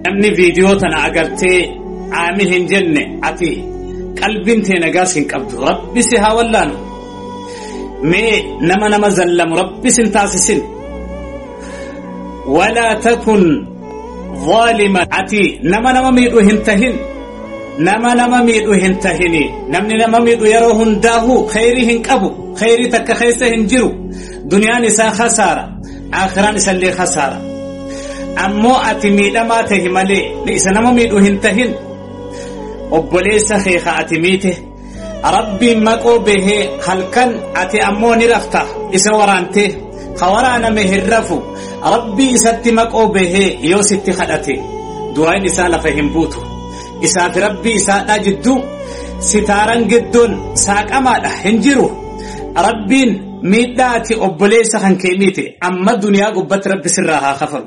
namni viidiyoo tana agartee aami hin jenne ati qalbiin tee nagaas hin qabdu rabbi si haa wallaanu mee nama nama zallamu rabbi sin taasisin walaa takun ظالما ati nama nama miidhu hin tahin nama nama miidhu hin tahini namni nama miidhu yeroo hundaahu khayrii hin qabu khayrii takka keessa hin jiru duniyaan isaa khasaara akhiraan isallee khasaara ammoo ati miidhamaa tahi malee isa nama miidhu hin tahin obboleessa keeka ati miite rabbiin maqoo behee halkan ati ammoo ni rafta isa waraantee ka waraaname hin rafu rabbii isatti maqoo behee yoo sitti kadhate du'aan isaa lafa hin buutu isaaf rabbii isaadha jidduu sitaaran gidduun saaqamaadha hin jiru rabbiin miidhaa ati obboleessa kan kee miite amma duniyaa gubbatti rabbi sirraa haa kafalu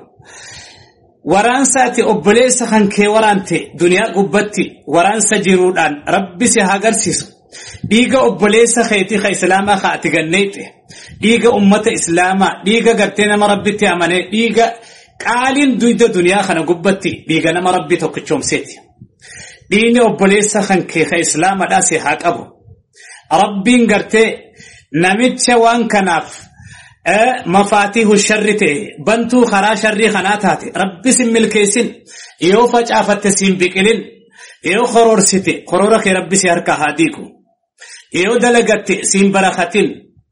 waraansa ati obboleessa kan kee waraante duniyaa gubbatti waraansa jiruudhaan rabbi si haa agarsiisu dhiiga obboleessa keetii ka islaamaa ka ati ganneeyte dhiiga ummata islaamaa dhiiga gartee nama rabbitti amanee dhiiga qaaliin duyda duniyaa kana gubbatti dhiiga nama rabbi tokkichoomseeti dhiini obboleessa kan kee ka islaamaadhaa si haa qabu rabbiin gartee namicha waan kanaaf mafaatiihu sharri ta'e bantuu karaa sharrii kanaa taate rabbi sin milkeessin yoo facaafatte siin biqilin yoo koroorsite koroora kee rabbi si harka haa diigu yoo dalagatte siin barakatin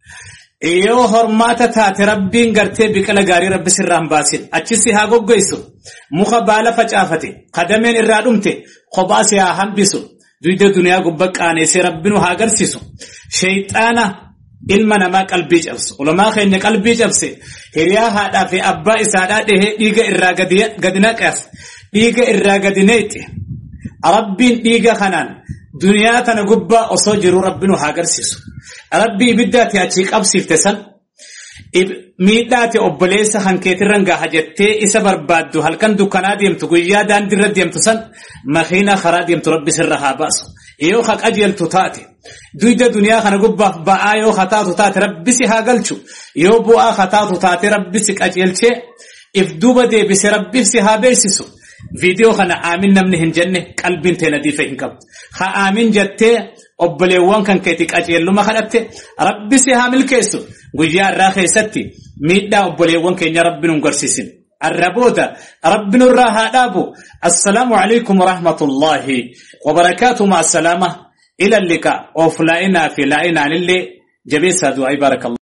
yoo hormaata taate rabbiin gartee biqila gaarii rabbi sirraan baasin achisi haa goggoysu muka baala facaafate kadameen irraa dhumte kophaa si haa hambisu duyda duniyaa gubba qaaneessee rabbinu haa agarsiisu shayxaana ilma namaa qalbii cabsu ulamaa keenya qalbii cabse hiriyaa haadhaa fi abbaa isaadhaa dhihee dhiiga irraa gadi naqas dhiiga irraa gadi neexe rabbiin dhiiga kanaan duniyaa tana gubbaa osoo jiru rabbinu haa agarsiisu rabbii ibiddaati achii qabsiifte san miidhaati obboleessa kan keetirran gaha jettee isa barbaaddu halkan dukkanaa deemtu guyyaa daandirra deemtu san makiina karaa deemtu rabbi sirra haa baasu yoo ka qajeeltu taate duyda duniyaa kana gubbaaf ba'aa yoo kataatu taate rabbisi haa galchu yoo bu'aa kataatu taate rabbisi qajeelchee if duuba deebise rabbisi haa beeksisu viidiyoo kana aamin namni hin jenne qalbiin teena diife hin qabdu ha aamin jettee obboleewwan kan keeti qajeelluma kadhatte rabbisi haa milkeessu guyyaa irraa keessatti miidhaa obboleewwan keenya rabbi nu garsiisin الربودا ربنا الراها دابو السلام عليكم ورحمة الله وبركاته مع السلامة إلى اللقاء أوفلاينا في لاينا للي جبيسة دعي بارك الله